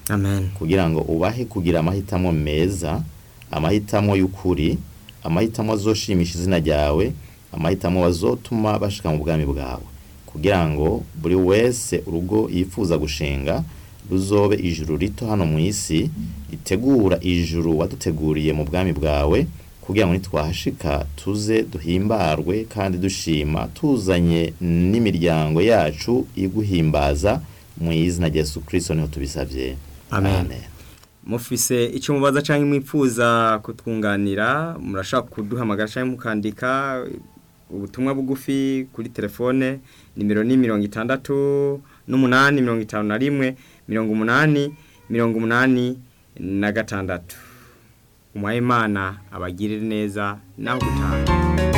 amen kugira ngo ubahe kugira amahitamo meza amahitamo y'ukuri amahitamo azoshimisha izina ryawe amahitamo bazotuma bashika mu bwami bwawe kugira ngo buri wese urugo yifuza gushinga ruzobe ijuru rito hano mu isi ritegura ijuru waduteguriye mu bwami bwawe kugira ngo nitwahashika tuze duhimbarwe kandi dushima tuzanye n'imiryango yacu iguhimbaza mu izina rya Yesu Kristo niho tubisabye Amen. mufise icyo mubaza cyangwa mwifuza kutwunganira murashaka kuduhamagara cyangwa mukandika ubutumwa bugufi kuri telefone nimero ni mirongo itandatu n'umunani mirongo itanu na rimwe mirongo umunani mirongo umunani na gatandatu umuhayimana abagirire neza naho gutaha